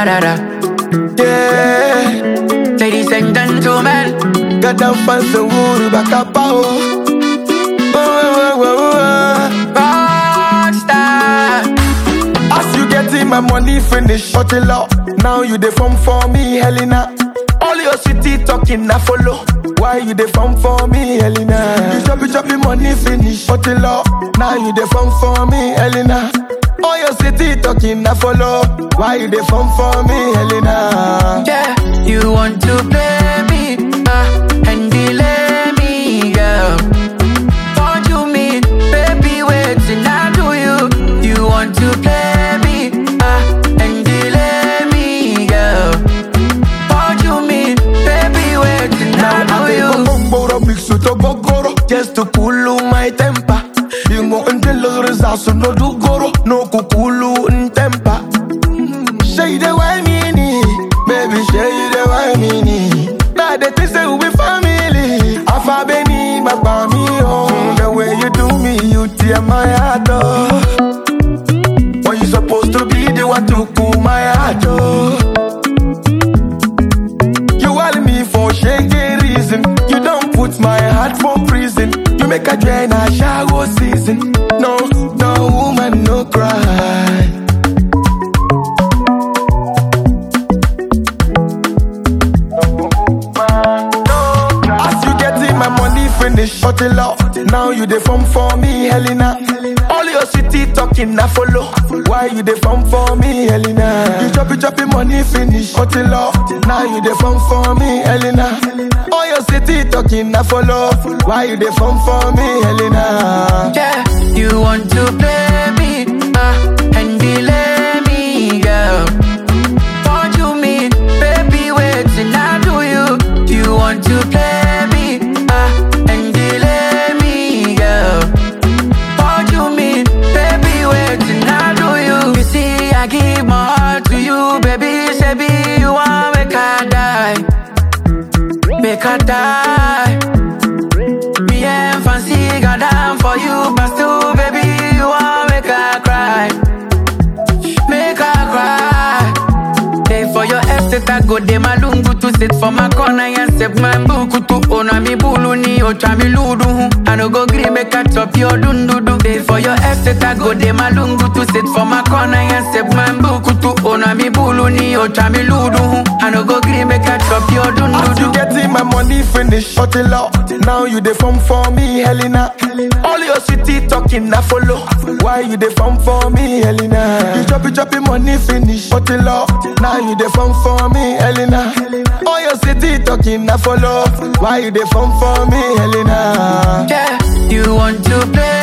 da da da. Yeah, Ladies and gentlemen, got that fancy wood back up. Oh, oh, oh, oh, oh. rockstar. As you getting my money finish, shut it up. Now you dey form for me, Helena. All your city talking, I follow. Why you dey form for me, Helena? You chop it, chop it, money finish, shut it up. Now you dey form for me, Helena. All your city talking, I follow. Why you dey form for me, Helena? Yeah, you want to play me uh, and delay me, girl. What you mean, baby? Wait till I do you. You want to play me uh, and delay me, girl. What you mean, baby? Wait till I Now I do go you. bomboro mix with a gogoro just to cool my temper. You go until the results so no do goro no kukulu in temper. Say the why me ni, baby say the why me ni. Now the things say we be family. Afa beni my me oh. The way you do me, you tear my heart oh. When you supposed to be the one to cool my heart oh. You want me for shaky reason. You don't put my heart for prison. You make a drain a shower season. No, no woman, no cry. As you getting my money finish, shut it up. Now you dey form for me, Helena. All your city talking, I follow. Why you dey form for me, Helena? You chop it, chop it, money finish, shut it up. Now you dey form for me, Helena. All your city talking, I follow. Why you dey form for me, Helena? Yeah, you want to play me uh, and delay me, girl. What you mean, baby? Wait till I do you. You want to play me uh, and delay me, girl. What you mean, baby? Wait till I do you. You see, I give my heart to you, baby. Say, be you want make I die, make I die. Me and fancy got down for you, but still, baby, you want make her cry, make her cry. Day for your estate, I go de malungu to sit for my corner and step my buku to ona mi bulu ni ocha mi ludu. hu. I no go gree make I chop your dundudu. Day for your estate, I go de malungu to sit for my corner and step my buku to ona mi bulu ni ocha mi ludu. hu. I no go gree make I chop your As you dundudu. getting my money finish, shut it up. Now you dey form for me, Helena. All your city talking, I follow. Why you dey form for me, Helena? You chop it, chop it, money finish, shut it up. Now you dey form for me, Helena. All your city talking, I follow. Why you dey form for me, Helena? Yeah, you want to play